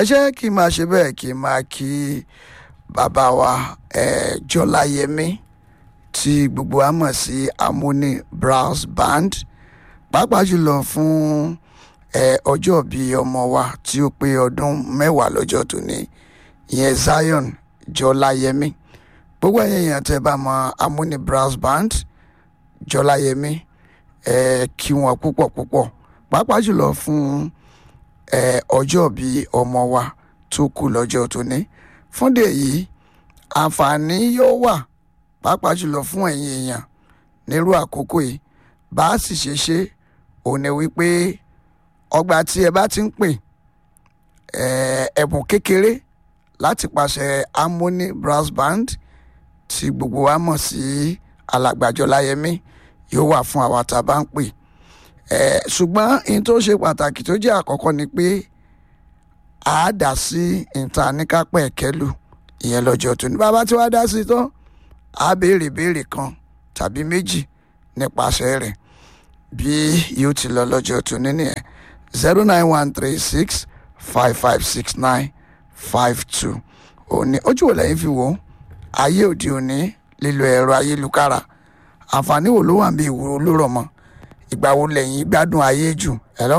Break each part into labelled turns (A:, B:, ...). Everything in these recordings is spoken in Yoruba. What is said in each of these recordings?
A: jẹ́ kí n máa ṣe bẹ́ẹ̀ kí n máa kí bàbá wa eh, jọláyẹmí tí gbogbo wa mọ̀ sí amúni brass band pàápàá jùlọ fún eh, ọjọ́ bíi ọmọ wa tí ó pé ọdún mẹ́wàá lọ́jọ́ tòní ìyẹn zion jọláyẹmí gbogbo ẹ̀yin èèyàn tẹ́ bá mọ amúni brass band jọláyẹmí ẹ kí wọn púpọ̀ púpọ̀ pàápàá jùlọ fún ẹ ọjọ́ bíi ọmọ wa tó kù lọ́jọ́ tóní fúndé yìí àǹfààní yóò wà pàápàá jùlọ fún ẹ̀yin èèyàn nírú àkókò yìí bá a sì ṣe ṣe òun ni wípé ọgbà tí ẹ bá ti ń pè ẹ ẹ̀bùn kékeré láti pàṣẹ harmony brass band tí gbogbo wa mọ̀ sí alàgbàjọ láyẹmí yóò wà fún àwa tá a bá ń pè ẹ ṣùgbọ́n ohun tó ṣe pàtàkì tó jẹ́ àkọ́kọ́ ni pé a dá sí ìta níkápẹ́ kẹlù ìyẹn lọ́jọ́ tó ní bàbá tí wàá dá sí tán a béèrè béèrè kan tàbí méjì nípasẹ̀ rẹ̀ bí yóò ti lọ lọ́jọ́ tó ní nìyẹn zero nine one three six five five six nine five two òní ojú wo lẹ́yìn fi wò ó ayé òde òní lílo ẹ̀rọ ayélujára àǹfààní wo ló wà bí ìwúrò ló rọ̀ mọ́ ìgbà wo lẹ́yìn gbádùn ayé jù hello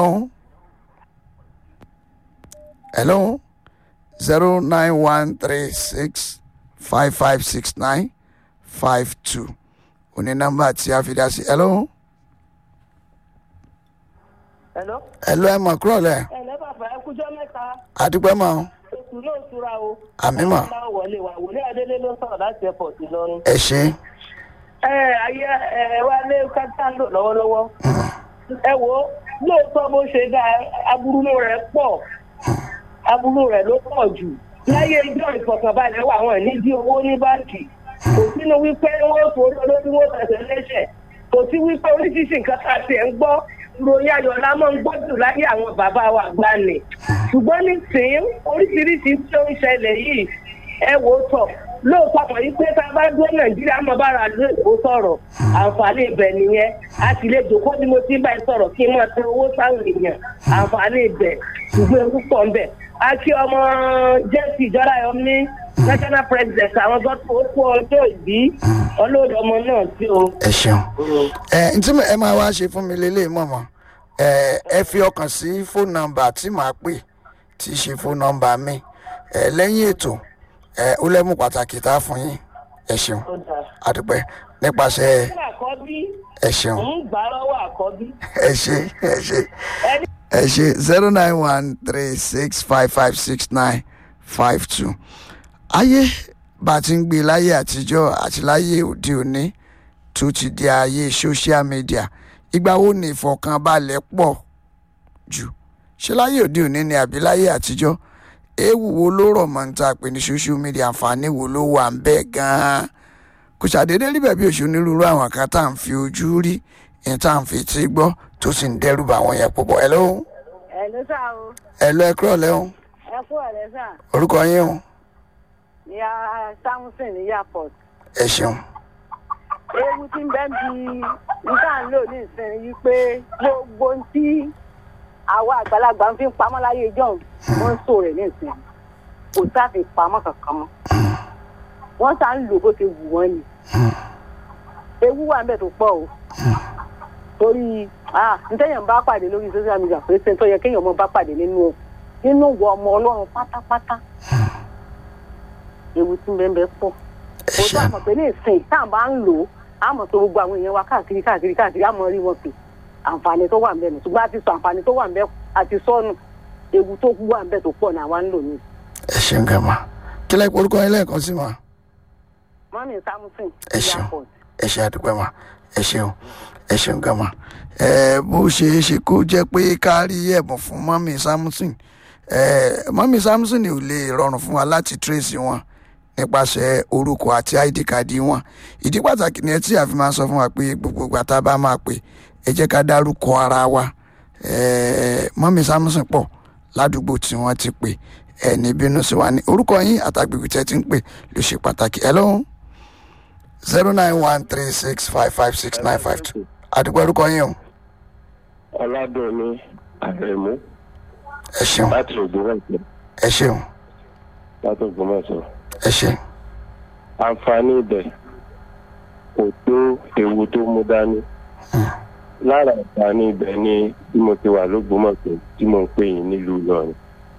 A: hello zero nine one three six five five six nine five two òní nọ́mbà tí a fi dá sí hello
B: Hello.
A: hello ẹ mọ̀ kúrọ̀ lẹ̀
B: ẹ lẹ́ bàbá ẹ kújọ́ mẹ́ta
A: àdúpẹ́ mọ́
B: oṣù náà tura o.
A: Àmì mà.
B: ọlọ́run wọlé wa wòlé adélé ló ń sọ̀rọ̀ láti airport Ìlọrin.
A: ẹ ṣe
B: ẹ ayé ẹ wá lé kátà ń lò lọ́wọ́lọ́wọ́. ẹ wo lóòótọ́ bó ṣe dá aburú rẹ̀ pọ̀ aburú rẹ̀ ló pọ̀ jù. láyé ijó ìfọ̀kànbalẹ̀ wà wọ́n ní dí owó ní báǹkì. kò sínú wípé wọ́n forí olórí wọn tẹ̀sẹ̀ lẹ́sẹ̀. kò sí wípé oríṣiríṣi nǹkan tá a ti ẹ̀ ń gbọ́ ròyìn ayọ̀lá máa ń gbọ́dù láyé àwọn bàbá wa gbani. ṣùgbọ́n nísìnyí oríṣiríṣi tí ó ń ṣẹlẹ̀ yìí ẹ wò ó tọ̀ lóòótọ́ mọ̀ yí pé tá a bá dúró nàìjíríà mọ̀ bára lóòótọ́ sọ̀rọ̀ àǹfààní ibẹ̀ nìyẹn a sì lè jòkó bí mo ti ń bá ẹ sọ̀rọ̀ kí n máa tẹ owó sáwọn èèyàn àǹfààní ibẹ̀ ṣùgbọ́n ewu pọ̀ ń bẹ̀. a kí ọmọ jẹ́sì ìjọba yọ ní national president àwọn gbọ́dọ̀ ó kú ọjọ́ ìbí ọlọ́dọ̀ ọmọ náà tí o.
A: ẹ ṣeun ẹ ntí ẹ máa wá ṣe fún mi lélẹ̀ mọ̀mọ́ ẹ ẹ fi ọkàn sí fóònù nọ́mbà tí màá pè tí í ṣe fóònù nọ́mbà mi ẹ lẹ́yìn ètò ẹ ó lẹ́mú pàtàkì tá a fún yín ẹ ṣeun
B: ó dáa.
A: àdúpẹ́ nípasẹ̀
B: fún àkọ́bí
A: ẹ ṣeun
B: ń gbà lọ́wọ́ àkọ́bí.
A: ẹ ṣe ẹ ṣe
B: ẹni
A: ẹ ṣe zero nine one three six five five six nine five two ayé bá a ti ń gbé láyé àtijọ́ àti láyé òde òní tó ti di ayé social media ìgbà wo ni ìfọ̀kànbalẹ̀ pọ̀ jù ṣé láyé òde òní ni àbí láyé àtijọ́ ewu wo ló rọ̀ mọ́ níta pé ní social media àǹfààní wo ló wà ń bẹ́ẹ̀ gan-an kò ṣàdédé rí bẹ̀bí òṣù onírúurú àwọn kan tá à ń fi ojú rí ní tá à ń fi etí gbọ́ tó sì ń dẹ́rù bá àwọn yẹn púpọ̀ ẹ̀ lóhùn
C: ẹ ló sá o
A: ẹ̀ lọ ẹ kúrọ̀ lẹ́hùn
C: ẹ kú ọ̀rẹ́ sà
A: orúkọ yín o
C: ní samuson ní airport
A: ẹ ṣeun
C: ewu tí ń bẹ́ ń bi nígbà ń lò ní ìsinmi yìí pé gbogbo ohun tí àwa àgbàlagbà ń fi pamọ́ láyé ìjọ́un wọ́n ń sọ rẹ̀ ní ìsinmi kò sáfi pamọ́ kankan mọ́ wọ́n sá ń lò bó ṣe wù wọ́n ni ewu wà ń bẹ̀ tó pọ̀ o torí ah ntẹ́yàn bá pàdé lórí social media pé ṣe tó yẹ kéèyàn mọ́ bá pàdé nínú nínú wọ ọmọ ọlọ́run pátápátá ewu tí ń bẹ́ẹ̀ bẹ́ẹ̀ pọ̀
A: ẹ
C: kò tó
A: ṣeun
C: àmọ̀ pé ní ìsìn tá à ń bá ń lò ó àmọ̀ tó gbogbo àwọn èèyàn wa káàkiri káàkiri káàkiri àmọ̀ rí wọn pé àǹfààní tó wà ń bẹ̀ nù ṣùgbọ́n a ti sọ àǹfààní tó wà ń bẹ̀ àti sọ́nù ewu tó wà ń bẹ̀ tó pọ̀ ní àwa ń lò ní.
A: ẹ ṣeun gàmà kí lẹ́yìn orúkọ yín lẹ́ẹ̀kan sí ma
C: mọ́mí samuson
A: Ẹ ṣeun.
C: airport.
A: ẹ ṣe àdúpẹ́ ma ẹ ṣeun ẹ ṣeun gàmà ẹ bó ṣe é ṣe kó jẹ́ pé ká rí ẹ̀bùn fún mọ́mí samson ẹ mọ́mí samson ò lè rọrùn fún wa láti trace wọn nípasẹ̀ orúkọ àti id card wọn ìdí pàtàkì ni ẹ tí a fi máa sọ fún wa pé gbogbo ìgbà tá a bá máa pè ẹ jẹ́ ká dárúkọ ara wa ẹ mọ́mí samson pọ̀ ládùúgbò tí wọ́n ti pè ẹ ní bínú sí wa ní orúkọ yín àtàgbègbè tẹ́ ti ń pè ló ṣe pàtàkì ẹ lóhùn zero nine one three six five five six nine five two àdúgbò orúkọ yín o
D: ọládùnní àrẹmú
A: ẹ ṣeun
D: láti ògbówọ̀pẹ
A: ẹ ṣeun
D: látògbómọ̀ṣọ́.
A: ẹ ṣe
D: àǹfààní ibẹ̀ kò tó ewu tó mú dání. lára àǹfààní ibẹ̀ ni bí mo ti wà lógbómọ̀ṣọ́ tí mo ń pè yín nílùú Ìlọrin.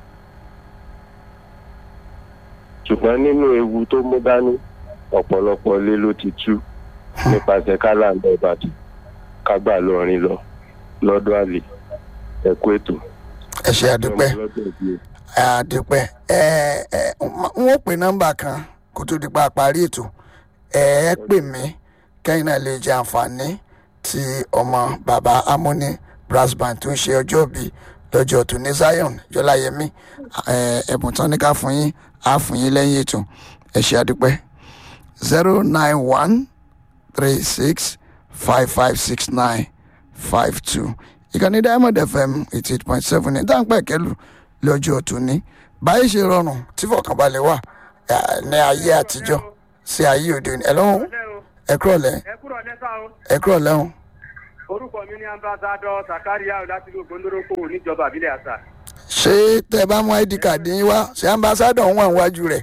D: ṣùgbọ́n nínú ewu tó mú dání ọ̀pọ̀lọpọ̀ ilé ló ti tú nípasẹ̀ kálá ń lọ Ìbàdàn kágbà lọrin lọ lọ́dọ̀ àlè ẹ̀kú ètò.
A: ẹ ṣe àdúpẹ́ àdúpẹ́ ẹ ẹ n ó pè nọ́mbà kan kó tó di pa parí ètò ẹ ẹ pè mí kẹ́yìn náà lè jẹ àǹfààní tí ọmọ bàbá amúní brass band tó ń ṣe ọjọ́ bí lọ́jọ́ tó ní Zion Jọláyẹmí ẹ ẹ̀bùn tán ní ká fún yín á fún yín lẹ́yìn ètò ẹ ṣe àdúpẹ́ zero nine one three six five five six nine five two ìkànnì Diamond FM eighty eight point seven ní dáńpẹ́ kẹlù lọ́jọ́ tòní báyìí ṣe rọrùn tí fọkànbalẹ̀ wà eh, ní ayé àtijọ́ sí ayé òde òní ẹ̀lọ́hún ẹ kúrọ̀ lẹ́
E: ẹ kúrò lẹ́sà o
A: ẹ kúrọ̀ lẹ́hún
E: orúkọ mi ní ambassadọ sakaria láti ìlú ògbóndórókò níjọba àbílẹ̀ àṣà.
A: ṣé tẹ́ ẹ bá mú id card yín wá ṣé ambassadọ̀ ń wà níwájú rẹ̀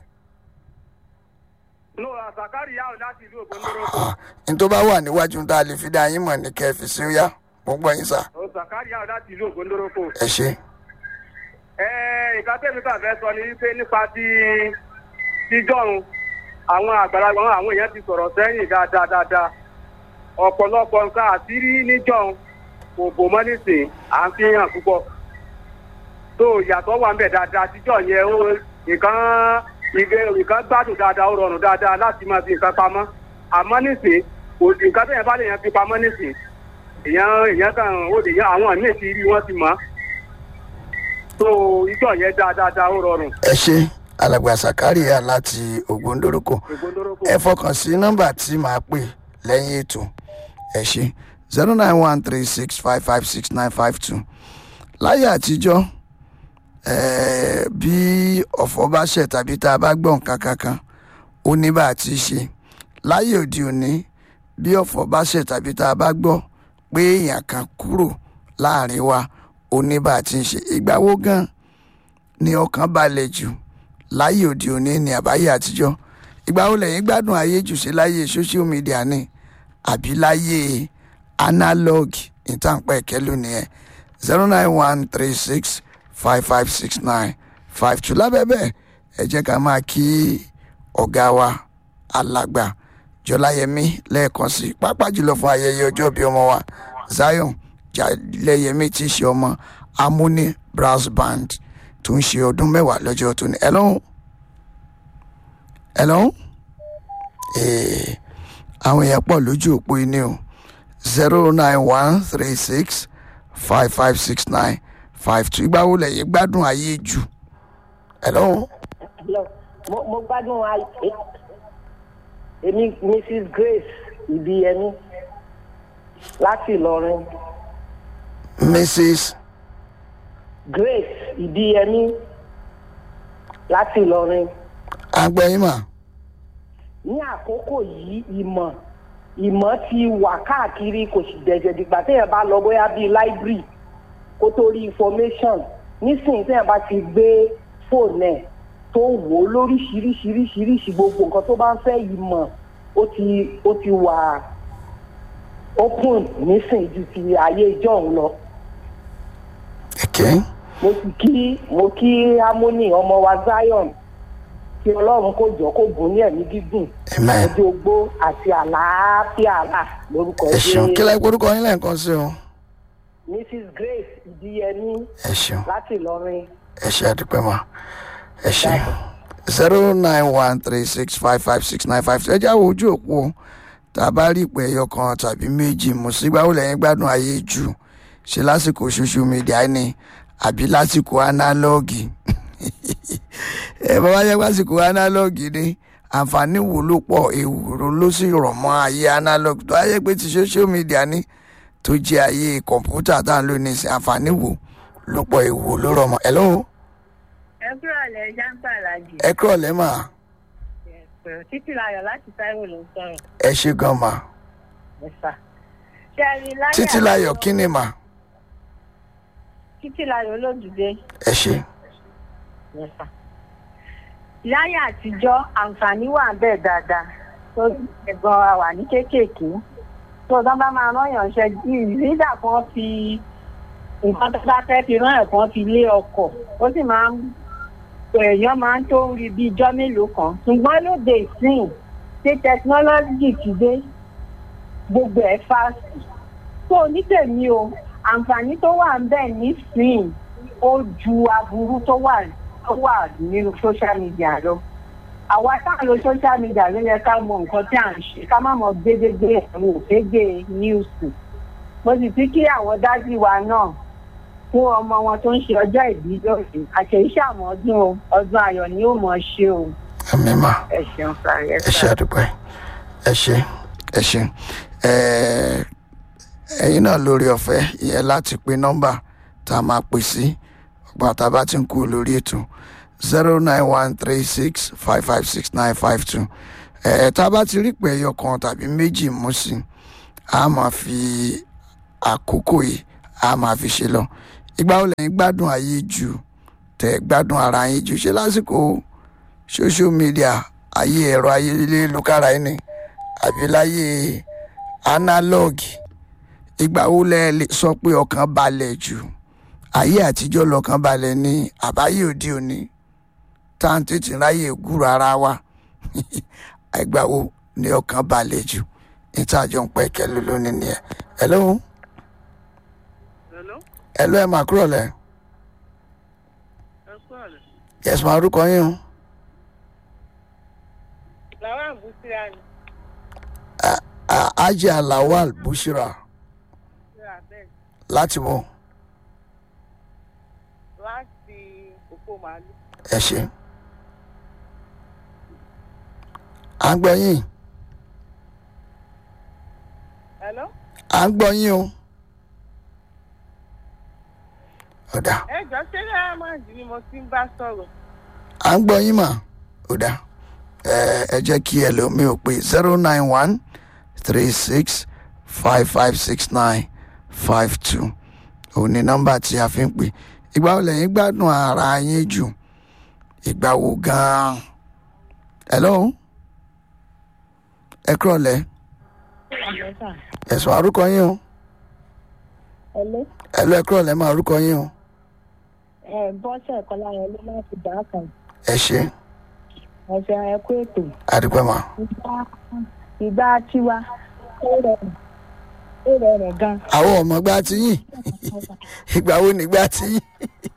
E: no sakaria láti ìlú ògbóndórókò
A: ní tó bá wà níwájú tá a lè fi dá yín mọ̀ ní kẹfì sí ó yá gbogbo ẹ̀yin sà
E: o sakaria láti ìlú ògbóndórókò.
A: ẹ ṣe
E: ẹ nǹkan tẹ́mi kàn fẹ́ sọ ni wípé nípa ti ti jọ̀hún àwọn àgbàlagbà wọn àwọn èèyàn ti sọ̀rọ̀ sẹ́yìn dáadáa dáadáa ọ̀pọ̀lọpọ̀ nǹkan àṣírí níjọ̀hún kò bò mọ́ nísìn à ń fi hàn púpọ̀ tó ìyàtọ̀ wà ń bẹ̀ dáadáa tíjọ́ yẹn ó nǹkan ìgbé nǹkan gbádùn dáadáa ó rọrùn dáadáa láti máa fi nǹkan pamọ́ àmọ́ nísìn kò sí nǹkan tẹ̀yìn bá lè yàn fi pamọ́ nísìn èèyàn èèyàn kan ó lè yan àwọn míì ti rí wọ́n ti mọ̀ ọ́ tó ìjọ yẹn dáadáa ó rọrùn
A: ẹ ṣe alàgbà sàkárìyà láti ògbóndórúkọ
E: ògbóndórókò.
A: ẹ fọkàn sí nọ́mbà tí màá pè lẹ́yìn ètò ẹ ṣe zero nine one three six five five six nine five two láyé àtijọ́ eh, bí ọ̀fọ̀ bá ṣẹ̀ tàbí tá a bá gbọ́ nǹkan kankan ó ní bá a ti ṣe láyé òde òní bí ọ̀fọ̀ bá ṣẹ̀ tàbí tá a bá gbọ́ pé èèyàn kan kúrò láàrin wa ó ní bá a ti ṣe ìgbà wo gan ni ọkàn balẹ̀ jù láyé òde òní ní àbáyé àtijọ́ ìgbà wo lẹ́yìn gbádùn ayé jù sí láyé social media ni àbí láyé analog ìtànpẹ́ ìkẹ́lù nìyẹn zero nine one three six five five six nine five two lábẹ́ bẹ́ẹ̀ ẹ jẹ́ ká máa kí ọ̀gá wa alàgbà jọláyẹmí lẹ́ẹ̀kan sí i pàápàá jùlọ fún ayẹyẹ ọjọ́ bíi ọmọ wa zion jálẹ̀yẹmí tí í ṣe ọmọ amúní brass band tó ń ṣe ọdún mẹ́wàá lọ́jọ́ tó ní ẹ lọ́hùn ẹ lọ́hùn ee àwọn èèyàn pọ̀ lójú òpó iní o zero nine one three six five five six nine five two ìgbà wo lẹ́yìn gbádùn ayé jù ẹ lọ́hùn
C: Hello. mo mo gbádùn ayé èmi mrs grace ìbíyẹmí láti ìlọrin
A: mrs
C: grace ìbíyẹmí láti ìlọrin
A: agbẹ́yìnmá
C: ní àkókò yìí ìmọ̀ ìmọ̀ ti wà káàkiri kò sì dẹ̀jẹ̀ dìgbà téèyàn bá lọ bóyá bíi library kó tó rí information nísìnyí téèyàn bá ti gbé fóònù ẹ̀ tó wò ó lóríṣiríṣiríṣiríṣi gbogbo nǹkan tó bá ń fẹ́ ìmọ̀ ó ti ó ti wà open nísìnyí ju ti ayé ìjọ́un lọ
A: ẹ̀kẹ́
C: mo sì kí mo kí harmony ọmọ wa zion kí ọlọ́run kó jọ kó bùn ní ẹ̀mí gígùn
A: amen
C: ọjọ́ ogbó àti àlàáfíà là lórúkọ
A: ẹ ṣeun kí
C: Jésù.
A: lẹ́yìn orúkọ yín lẹ́ẹ̀kan sí o
C: mrs grace ìdíyẹmí
A: ẹ ṣeun
C: láti ìlọrin
A: ẹ ṣe àdúpẹ́ mọ́ ẹ ṣe zero nine one three six five five six nine five ẹ jáwọ́ ojú òpó tá a bá rí ìpè ẹyọ kan tàbí méjì mú sígbà wo lẹ́yìn gbádùn ayé jù ṣe lásìkò social media ni àbí lásìkò análọ́ọ̀gì ẹ bá wá yẹ lásìkò análọ́ọ̀gì ni àǹfààní wo ló pọ̀ èrò ló sì rọ̀ mọ́ ayé análọ́ọ̀gì tó ayé pé ti social media ni tó jẹ́ ayé kọ̀ǹpútà tá à ń lò ní ìsìn àǹfààní wo ló pọ̀ èwo ló rọ̀ mọ́ ẹ̀ lọ́wọ́
F: ẹ kúrò lẹ jáǹpà làjì
A: ẹ kúrọ̀ lẹ́mà
F: títí láyọ̀ láti táíwò ló ń sọ̀rọ̀
A: ẹ ṣe gan ma
F: ẹ̀fà ṣe a rí láyé
A: títí láyọ̀ kí ni mà
F: títí láyọ̀ olódùdé
A: ẹ ṣe
F: Yes, sir. láyé àtijọ́ àǹfààní wà bẹ́ẹ̀ dáadáa tó ẹ̀gbọ́n wa wà ní kéékèèké tó tán bá máa rán yàn ṣe ìrídà kan fi nǹkan tó bá fẹ́ fi rán ẹ̀kan fi lé ọkọ̀ ó sì máa ń èèyàn máa ń tó rí bí ijọ́ mélòó kan ṣùgbọ́n lóde ìsìn tí tẹkinọ́lọ́jì ti dé gbogbo ẹ̀ fásitì tó onítèmi o àǹfààní tó wà ń bẹ̀ nísìnyí ó ju aburú tó wà tó wà nínú social media lọ àwa tá à ń lo social media ló yẹ ká mọ nǹkan tí à ń ṣe ká má mọ gbégbégbé àwọn òfégè níùsì mo sì ti kí àwọn dájú wa náà fún ọmọ wọn tó ń ṣe ọjọ́ ìbí lónìí àṣeyíṣẹ́ àmọ́ ọdún o ọdún ayọ̀ ni ó mọ̀ ṣe o
A: àmì mà
F: ẹ ṣeun sáré ẹ
A: ẹ ṣe àdúgbò ẹ ṣe ẹ ṣe ẹ ẹyin náà lórí ọ̀fẹ́ ìyẹn láti pe nọ́mbà tá a máa pè sí ọgbà tá a bá ti ń kú lórí ètò zero nine one three six five five six nine five two ẹ tá a bá ti rí pé ẹyọ kan tàbí méjì mú sí a máa fi àkókò yìí a máa fi ṣe lọ ìgbà wo lẹ́yìn gbádùn ayé jù tẹ̀ gbádùn ara yín jù ṣe lásìkò social media ayé ẹ̀rọ ayélujára ẹni àbí láyé analog ìgbà wo lẹ lè sọ pé ọkàn balẹ̀ jù ayé àtijọ́ lọ́kàn balẹ̀ ní àbáyé òde òní tá à ń tètè ráyè gúrò ara wa ìgbà wo ni ọkàn balẹ̀ jù níta àjọ ń pẹ́ kẹ́lú lónìí nìyẹn hello
G: Hello?
A: hello ẹ̀ máa kúrò lẹ̀
G: Ẹ kú àlẹ́.
A: yes máa orúkọ yín o
G: Làwọn àbúsíra ni.
A: Ah, Ajia Lawal Bushira
G: Ṣé abẹ́
A: láti wọ
G: láti òpó màálù?
A: ẹ ṣe à ń gbọ́ yín
G: Hello?
A: à ń gbọ́ yín o ọ̀dà
G: Ẹ jọ ṣé Diamond ni mo ti ń bá sọ̀rọ̀?
A: à ń gbọ́ yín mà ọ̀dà ẹ ẹ jẹ́ kí ẹlòmíì ò pé zero nine one three six five five six nine five two òun ni nọ́mbà tí a fi ń pè ìgbà wo lẹ́yìn gbádùn ara yín jù ìgbà wo gan-an hello ẹ kúrọ̀ lẹ́ ẹ̀sùn àrúkọ yín o
F: ẹlẹ́
A: ẹ̀lú ẹ kúrọ̀ lẹ́ máa rúkọ yín o
F: ẹ bọ́sẹ̀ kọ́lá yẹn ló láti dá kan
A: ẹ ṣe
F: ẹ̀sẹ̀ ẹ̀kú ètò
A: àdúgbò mà
F: ìgbà ìgbà tiwa ó rọrùn ó rọrùn gan
A: àwọn ọmọ gbá ti yín ìgbà wo nígbà tí yín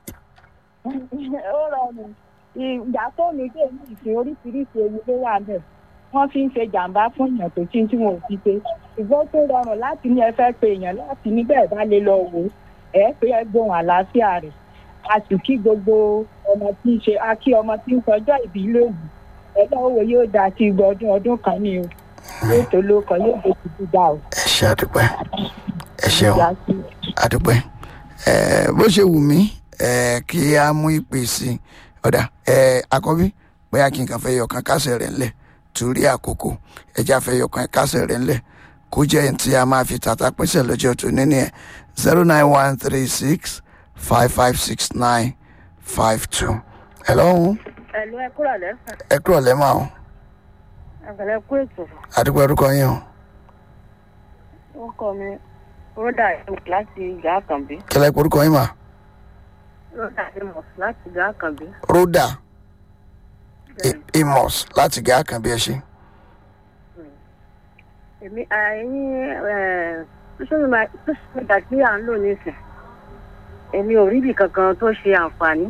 F: ó rọrùn ìgbà fóònù dé ní ìsìn oríṣiríṣi ewu ló wà bẹ́ẹ̀ wọ́n fi ń ṣe jàǹbá fún èèyàn tó tí tí wọn ò fi pé ṣùgbọ́n tó rọrùn láti ní ẹ fẹ́ pe èèyàn láti níbẹ̀ bá lè lọ wò ó ẹ pé ẹ gbóhùn àlàáfíà rẹ̀ a sì kí gbogbo ọmọ tí ń ṣe a kí ọmọ tí ń sọjọ́ ìbí lónìí ẹlọ́wọ́ yóò dá sí igba ọdún ọdún kan ní o yóò tó ló kan yóò tó ti dá o.
A: ẹ ṣe àdúgbò ẹ ṣeun
F: Ìyá sí i.
A: àdúpẹ́ ẹ bó ṣe wù mí ẹ kí a mú ìpè sí i ọ̀dà ẹ àkọ́bí bóyá kí n kàn fẹ́ yọkan kásẹ̀ rẹ̀ ńlẹ̀ torí àkókò ẹja fẹ́ yọkan kásẹ̀ rẹ̀ ńlẹ̀ kó jẹ́ ẹni tí a máa fi tàtà pínṣẹ̀ lọ́jọ́ tó níní ẹ̀ zero nine one three six five five six nine five two ẹ lọ́hùn
F: ẹ̀lú ẹ kúrò lẹ́sàn
A: ẹ kúrọ̀ lẹ́mọ̀ ọ́
F: àgbẹ̀lẹ̀ kú ètò
A: àdúgbò orúkọ yín o
F: ó kọ́ mi rọ́dà ìmọ̀ láti ìgbà àkànbí
A: kẹlẹ́ orúkọ yín mà
F: rọ́dà ìmọ̀ láti ìgbà àkànbí.
A: rhoda amos láti gẹ́ àkànbí ẹ ṣe.
F: èmi ẹ̀yin social media tí à ń lò nísìn èmi ò rí ibì kankan tó ṣe àǹfààní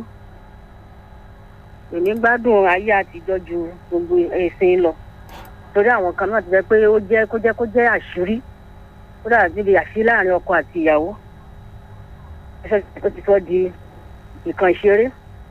F: èmi gbádùn ayé àtijọ́ ju gbogbo ẹ̀sìn lọ torí àwọn kan náà ti jẹ́ pé ó jẹ́ kó jẹ́ kó jẹ́ àṣírí ó dàbí níbi àṣírí láàrin ọkọ àti ìyàwó ẹsẹ̀ tó ti sọ di nǹkan ìṣeré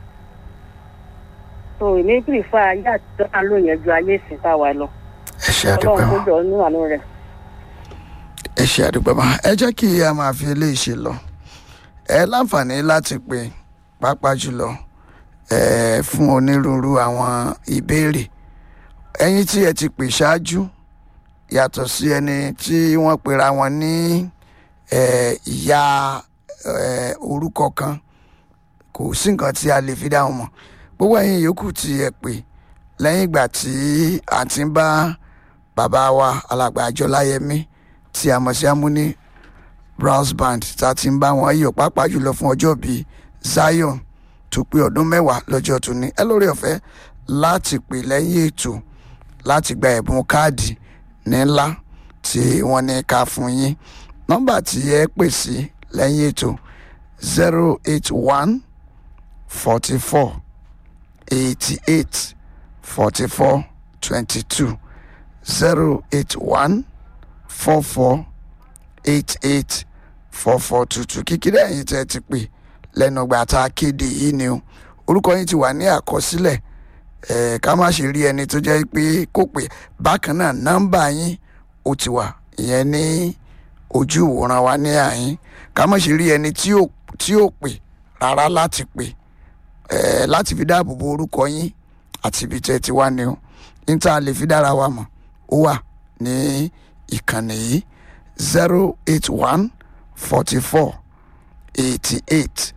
F: so èmi pìrìfà ayé àtijọ́ tá a lò yẹn ju ayé ìsìn tá a wà lọ
A: ẹ ṣe àdúgbò
F: ọlọ́run
A: mà.
F: kó jọ nínú àánú rẹ̀.
A: ẹ ṣe àdúgbò máa ẹ jẹ́ kí a máa fi eléyìí ṣe lọ ẹ láǹfààní láti pè pàápàá jùlọ ẹ fún onírúurú àwọn ìbéèrè ẹ̀yin tí ẹ ti pè ṣáájú yàtọ̀ sí ẹni tí wọ́n pera wọn ní ẹ, ìyá ẹ, orúkọ kan kò sí nǹkan tí a lè fi dá wọn mọ̀ gbogbo ẹ̀yin yòókù tí ẹ pè lẹ́yìn ìgbà tí a ti ń bá bàbá wa alàgbà àjọláyẹmí tí a mọ̀ sí amúní brass band tá a ti ń bá wọn yọ̀ pàápàá jùlọ fún ọjọ́ bíi zion tó pé ọdún mẹ́wàá lọ́jọ́ tó ní ẹ lórí ọ̀fẹ́ láti pè lẹ́yìn ètò láti gba ẹ̀bùn káàdì ńlá tí wọ́n ní ká fún yín nọ́mbà tí ẹ pè sí lẹ́yìn ètò zero eight one forty four eighty eight forty four twenty two zero eight one four four eight eight four four two two kíkiri ẹ̀yin tẹ́ ẹ ti pè lẹ́nu ìgbà tá a kéde yìí ni o orúkọ yín ti wà ní àkọsílẹ̀ ẹ̀ ká má ṣe rí ẹni tó jẹ́ pé kò pè bákan náà nọ́mbà yín ó ti wà ìyẹn ní ojú ìwòran wa ní àyín ká má ṣe rí ẹni tí ò tí ò pè rárá láti pè ẹ̀ láti fi dáàbò bo orúkọ yín àti ibi tẹ́ ẹ ti wá ni o níta lè fi dára wa mọ̀ ó wà ní ìkànnì yìí zero eight one forty four eighty eight